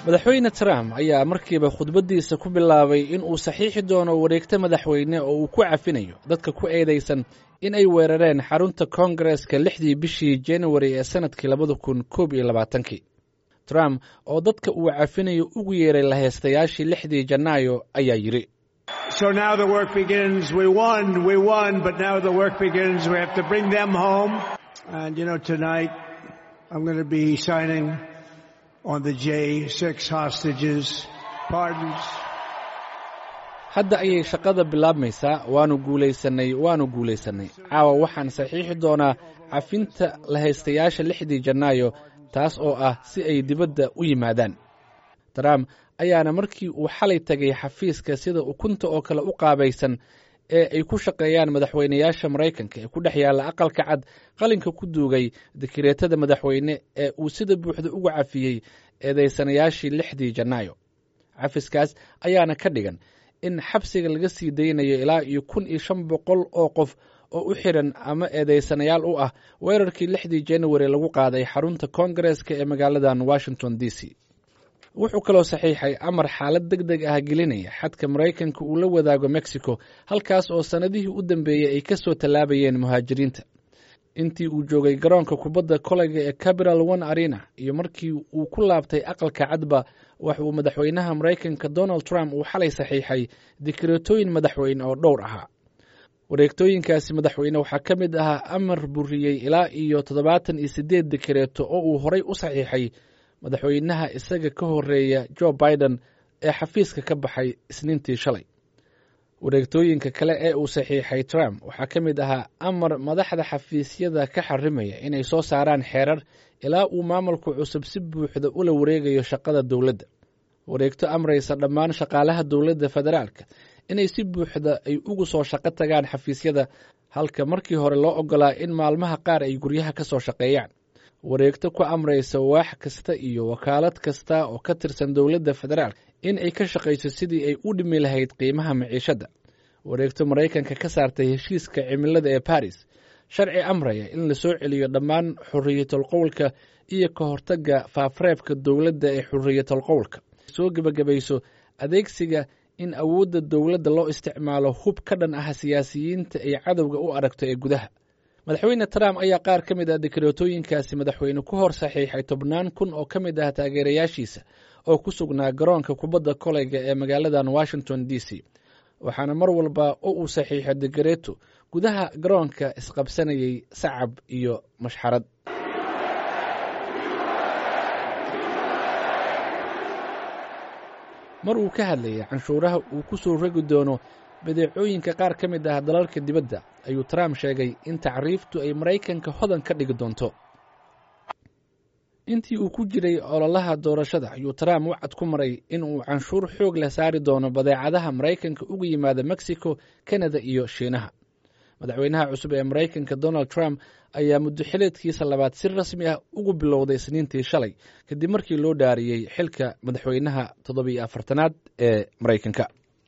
madaxweyne trump ayaa markiiba khudbaddiisa ku bilaabay in uu saxiixi doono wareegto madaxweyne oo uu ku cafinayo dadka ku eedaysan in ay weerareen xarunta koongareska lixdii bishii januari ee sannadkii labada kun koob iyo labaatankii trump oo dadka uu cafinayo ugu yeeray laheystayaashii lixdii janaayo ayaa yidhi So now the work begins. We won, we won, but now the work begins. We have to bring them home. And you know, tonight I'm going to be signing on the J6 hostages pardons. hadda ayay shaqada bilaabmaysaa waanu guulaysannay waanu guulaysannay caawa waxaan saxiixi doonaa cafinta lahaystayaasha lixdii janaayo taas oo ah si ay dibadda u yimaadaan trump ayaana markii uu xalay tegay xafiiska sida ukunta oo kale u qaabaysan ee ay ku shaqeeyaan madaxweynayaasha maraykanka ee ku dhex yaalla aqalka cad qalinka ku duugay dikireetada madaxweyne ee uu sida buuxda uga cafiyey eedaysanayaashii lixdii janaayo cafiskaas ayaana ka dhigan in xabsiga laga sii daynayo ilaa iyo kun iyo shan boqol oo qof oo u xiran ama eedaysanayaal u ah weerarkii lixdii januari lagu qaaday xarunta koongareska ee magaaladan washington d c wuxuu kaloo saxiixay amar xaalad deg deg ah gelinaya xadka maraykanka uu la wadaago mexico halkaas oo sannadihii u dambeeyey ay ka soo tallaabayeen muhaajiriinta intii uu joogay garoonka kubadda koleyga ee capital one arena iyo markii uu ku laabtay aqalka cadba wax uu madaxweynaha maraykanka donald trump uu xalay saxiixay dikreetooyin madaxweyne oo dhowr ahaa wareegtooyinkaasi madaxweyne waxaa ka mid ahaa amar buriyey ilaa iyo toddobaatan iyo siddeed dikreeto oo uu horay u saxiixay madaxweynaha isaga ka horeeya jo biden ee xafiiska ka baxay isniintii shalay wareegtooyinka kale ee uu saxiixay trump waxaa ka mid ahaa amar madaxda xafiisyada ka xarimaya inay soo saaraan xeerar ilaa uu maamulka cusub si buuxda ula wareegayo shaqada dowladda wareegto amraysa dhammaan shaqaalaha dowladda federaalka inay si buuxda ay ugu soo shaqo tagaan xafiisyada halka markii hore loo ogolaa in maalmaha qaar ay guryaha ka soo shaqeeyaan wareegto ku amraysa waax kasta iyo wakaalad kasta oo ka tirsan dowladda federaalk in ay ka shaqayso sidii ay u dhimi lahayd qiimaha maciishadda wareegto maraykanka ka saartay heshiiska cimilada ee baris sharci amraya in la soo celiyo dhammaan xorriyatolqowlka iyo ka hortagga faafreebka dowladda ee xorriyatolqowlka soo gebagabayso adeegsiga in awoodda dowladda loo isticmaalo hub ka dhan ah siyaasiyiinta ay cadowga u aragto ee gudaha madaxweyne trump ayaa qaar ka mid ah dikreetooyinkaasi madaxweyne ku hor saxiixay tobnaan kun oo ka mid ah taageerayaashiisa oo ku sugnaa garoonka kubadda koleyga ee magaaladan washington d c waxaana mar walba oo uu saxiixo dikreeto gudaha garoonka isqabsanayay sacab iyo mashxarad mar uu ka hadlayay canshuuraha uu ku soo rogi doono badeecooyinka qaar ka mid ah dalalka dibadda ayuu trump sheegay in tacriiftu ay maraykanka hodan ka dhigi doonto intii uu ku jiray ololaha doorashada ayuu trump wacad ku maray in uu canshuur xoog leh saari doono badeecadaha maraykanka uga yimaada mexico kanada iyo shiinaha madaxweynaha cusub ee maraykanka donald trump ayaa muddo xileedkiisa labaad si rasmi ah ugu bilowday isniintii shalay kadib markii loo dhaariyey xilka madaxweynaha toddobiyo afartanaad ee maraykanka